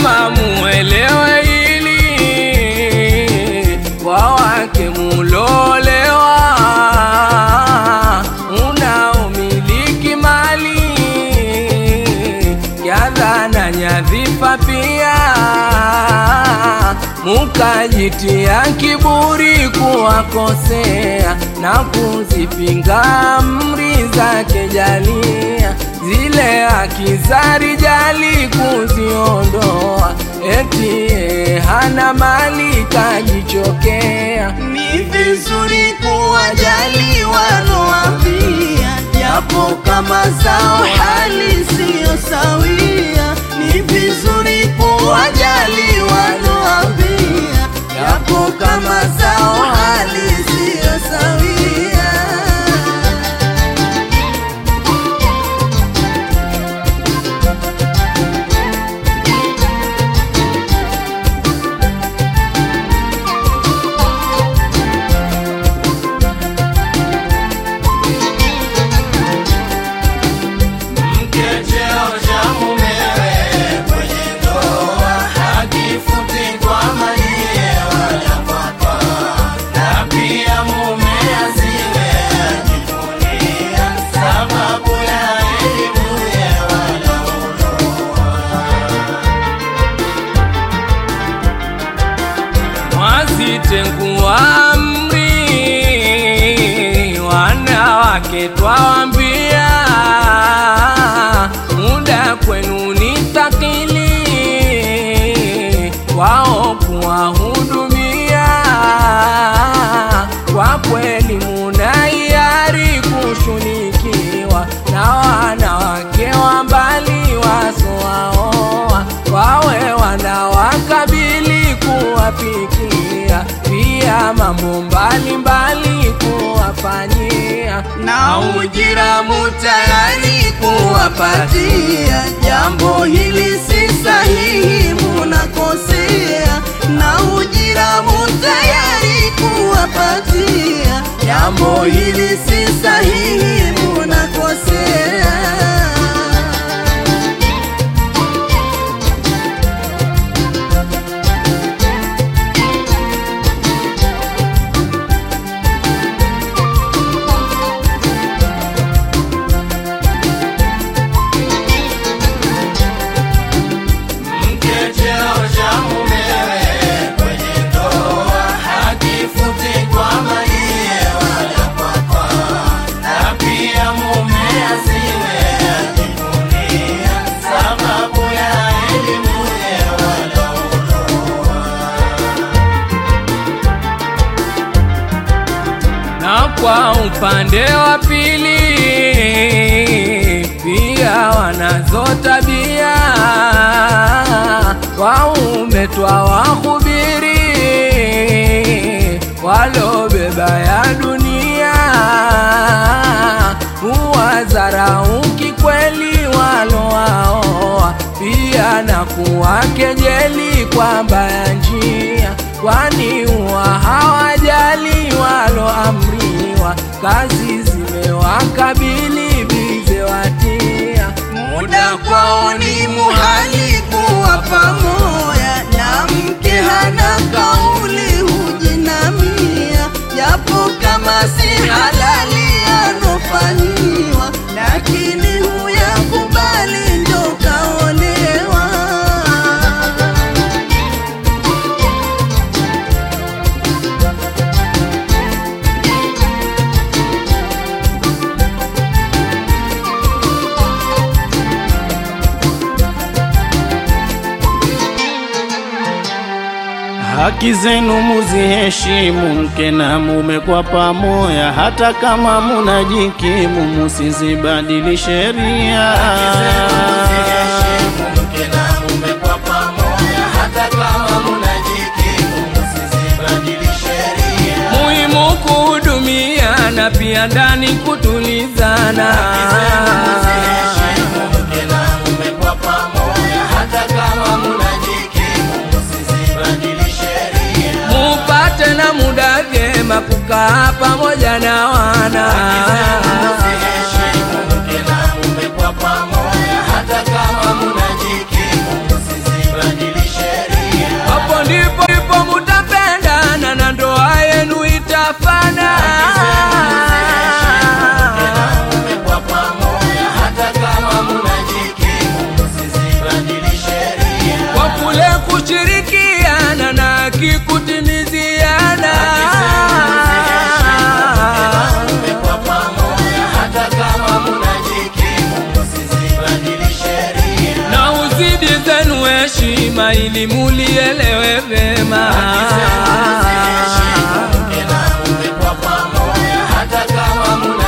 Vyema muelewe hili, kwa wake mulolewa, unaomiliki mali kadha na nyadhifa pia, mukajitia kiburi kuwakosea na kuzipinga amri zake jalia, zile haki za rijali kuziondoa, eti yeye hana mali kajichokea. Ni vizuri kuwajali wanoambia, japo kama zao hali siyo sawia. Ni vizuri kuwajali wanoambia, japo kama zao hali siyo sawia. Mkecheo cha mumewe kwenye ndoa hakifuti kwa maliye wala kwapa, na pia mume asiwe ajivunia sababu ya elimuye wala Mwazitengua amri, wanawake twawambia, muda kwenu ni thakili, wao kuwahudumia. Kwa kweli muna hiari kushunikiwa na wanawake wa mbali wasowaoa, wawe wanawakabili kuwapikia, pia mambo mbalimbali kuwafanyia, na ujira mutayari kuwapatia. Jambo hili si sahihi, munakosea. Na ujira mutayari kuwapatia. Jambo hili si sahihi, munakosea. Mkecheo cha mumewe kwenye ndoa hakifuti kwa maliye wala kwapa, na pia mume asiwe ajivunia sababu ya elimuye wala na kwa upande wa pili pia wanazo tabia waume twawahubiri walobeba ya dunia huwadharauki kweli walowaoa pia na kuwakejeli kwa mbaya njia kwani huwa hawajali waloamriwa kazi zimewakabili bize watia muda kwao ni muhali kuwa pamoja, na mke hana kauli hujinamia, japo kama si halali anofanyiwa, lakini huyakubali ndo kaolewa. Haki zenu muziheshimu, mke na mume kwa pamoja, hata kama munajikimu, musizibadili sheria. mke na mume kwa pamoja, hata kama munajikimu, msizibadili sheria. muhimu kuhudumiana pia ndani kutulizana Msiheshimu mke na mume kwa pamoja, hata kama munajikimu, msizibadili sheria. mupate na muda vyema kukaa pamoja na wana Msiheshimu mke na mume kwa pamoja, hata kama munajikimu, msizibadili heshima ili mulielewe vema. Mke na mume kwa pamoja hata kama muna